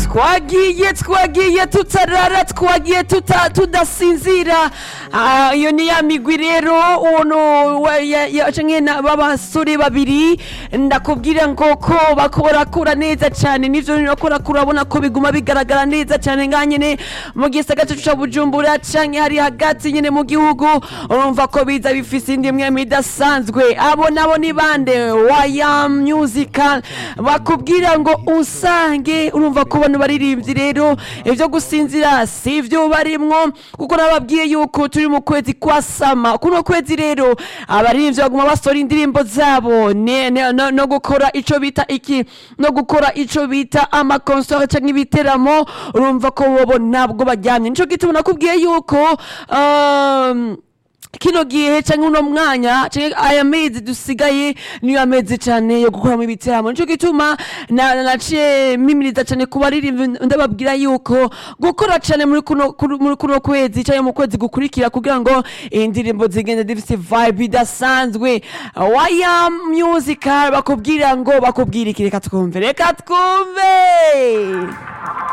twagiye twagiye tutarara twagiye tuta- tudasinzira Ah, iyo ni ya migwi rero uno wa- ya- ya- canke na- b'abasore babiri ndakubwira ngo ko bako barakura neza cyane nivyo bako urabona ko biguma bigaragara neza cyane nga nyene mu gisagara cacu ca bujumbura canke hari hagati nyene mu gihugu urumva ko biza bifise indi mwemi idasanzwe abo nabo ni bande waya musical bakubwira ngo usange urumva ko bano baririmbyi rero ivyo gusinzira si ivyo barimwo kuko nababwiye yuko turi mu kwezi kwa sama kuno kwezi rero abaririmbyi baguma basora indirimbo zabo ne- ne- no no gukora ico bita iki no gukora ico bita amakonsere canke ibiteramo urumva ko bobo ntabwo baryamye nico gituma nakubwiye yuko um, kino gihe canke uno mwanya canke aya mezi dusigaye niyo amezi cane yo gukoramo ibiteramo nico gituma na- naciye mimiriza cane ku baririmbi ndababwira yuko gukora cane muri kuno kuru- muri kuno kwezi canke mu kwezi gukurikira kugira ngo indirimbo zigende zifise vibe idasanzwe waya musical bakubwira ngo bakubwira iki reka twumve reka twumve